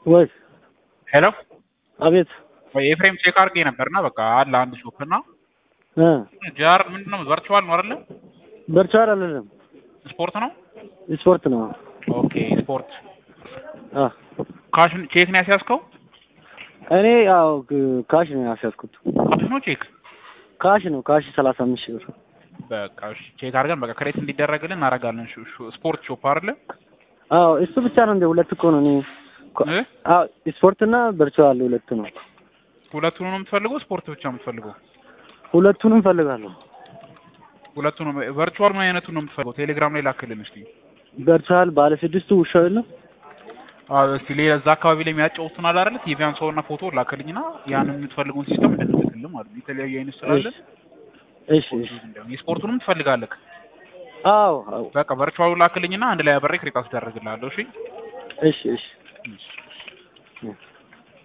ወይ ሄሎ አቤት ኤፍሬም ቼክ አድርጌ ነበርና በቃ አለ አንድ ሾፕ እና እ ጃር ምንድን ነው ቨርቹዋል ነው አይደለ? በርቻል አይደለም ስፖርት ነው። ስፖርት ነው። ኦኬ ስፖርት አ ካሽ ቼክ ነው ያስያዝከው? እኔ ያው ግ- ካሽ ነው ያስያዝኩት። ካሽ ነው ቼክ? ካሽ ነው ካሽ ሰላሳ አምስት ሺህ ብር። በቃ እሺ ቼክ አድርገን በቃ ክሬት እንዲደረግልን እናደርጋለን። ሹ- ሹ- ስፖርት ሾፕ አይደለ? አዎ እሱ ብቻ ነው እንደ ሁለት እኮ ነው። እኔ ኮ- እ? አዎ ስፖርት እና በርቻል ሁለት ነው። ሁለቱን ነው የምትፈልገው? ስፖርት ብቻ የምትፈልገው? ሁለቱንም ፈልጋለሁ። ሁለቱን ቨርቹዋል ምን አይነቱን ነው የምትፈልገው? ቴሌግራም ላይ ላክልን እስቲ። በርቻል ባለ ስድስቱ ውሻው የለም አዎ እስቲ ሌላ እዛ አካባቢ ላይ የሚያጫውቱን አለ አይደል? ቲቪያን ሰው እና ፎቶ ላክልኝና ያንን የምትፈልገውን ሲስተም እንድንልክልን ማለት ነው። የተለያዩ አይነት ስላለ እሺ እሺ የስፖርቱንም ትፈልጋለህ? አዎ አዎ በቃ ቨርቹዋሉ ላክልኝና አንድ ላይ አበሬ ክሬት አስደርግልሃለሁ። እሺ እሺ እሺ እሺ። እ